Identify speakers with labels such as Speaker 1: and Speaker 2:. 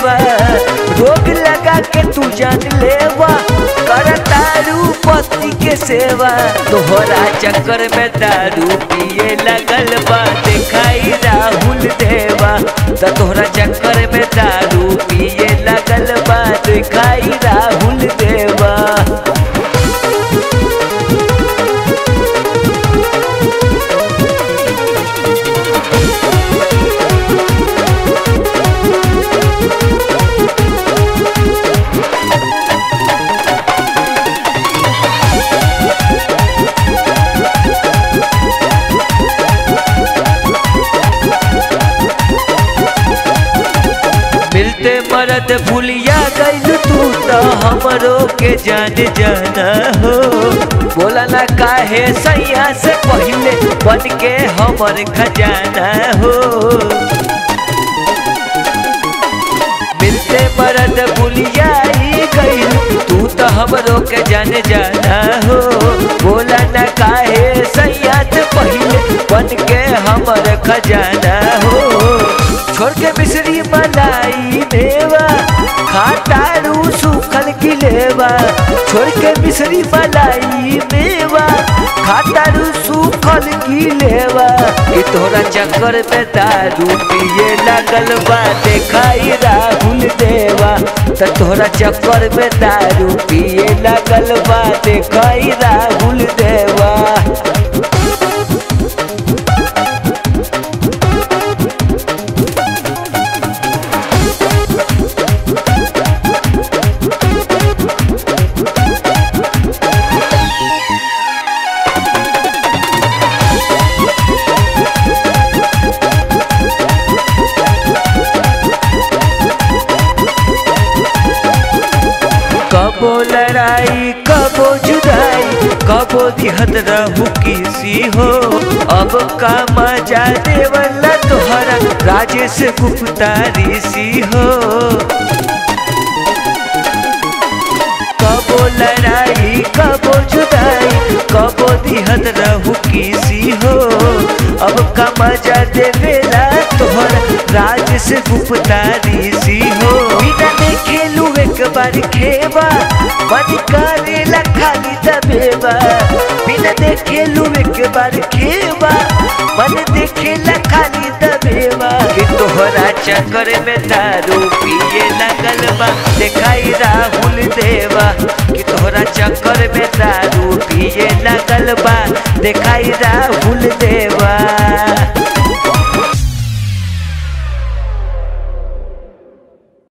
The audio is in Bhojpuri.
Speaker 1: सेवा रोग लगा के तू जान लेवा कर तारू पति के सेवा तोहरा चक्कर में दारू पिए लगल बा दिखाई राहुल देवा त तोहरा चक्कर में दारू पिए लगल बा दिखाई राहुल देवा मिलते मरद भूलिया गइल तू तो हमरो के जान जाना हो बोला ना काहे सैया से पहले बन के हमर खजाना हो मिलते मरद भूलिया गइल तू तो हमरो के जान जाना हो बोला ना काहे सैया से पहले बन के हमर खजाना हो छोड़ के मिश्री मलाई मेवा खाटारू सूखल की लेवा छोड़ के मिश्री मलाई मेवा खाटारू सूखल की लेवा कि तोरा चक्कर में दारू पिए लागल बा देखाई राहुल देवा त तोरा चक्कर में दारू पिए लागल बा देखाई राहुल देवा कबो लड़ाई कबो जुदाई कबो दिहत रहू किसी हो अब का मजा देवला तोहरा राजेश गुप्ता ऋषि हो कबो लड़ाई कबो जुदाई कबो दिहत रहू किसी हो अब का मजा देवेला तोहरा राजेश गुप्ता ऋषि हो बिना देखे लू एक बार खेबा मन करेला खाली दबेबा बिना देखे लू एक बार खेबा मन देखेला खाली दबेबा कि तोहरा चक्कर में दारू पिए लगल बा देखाई राहुल देवा कि तोहरा चक्कर में दारू पिए लगल बा देखाई राहुल देवा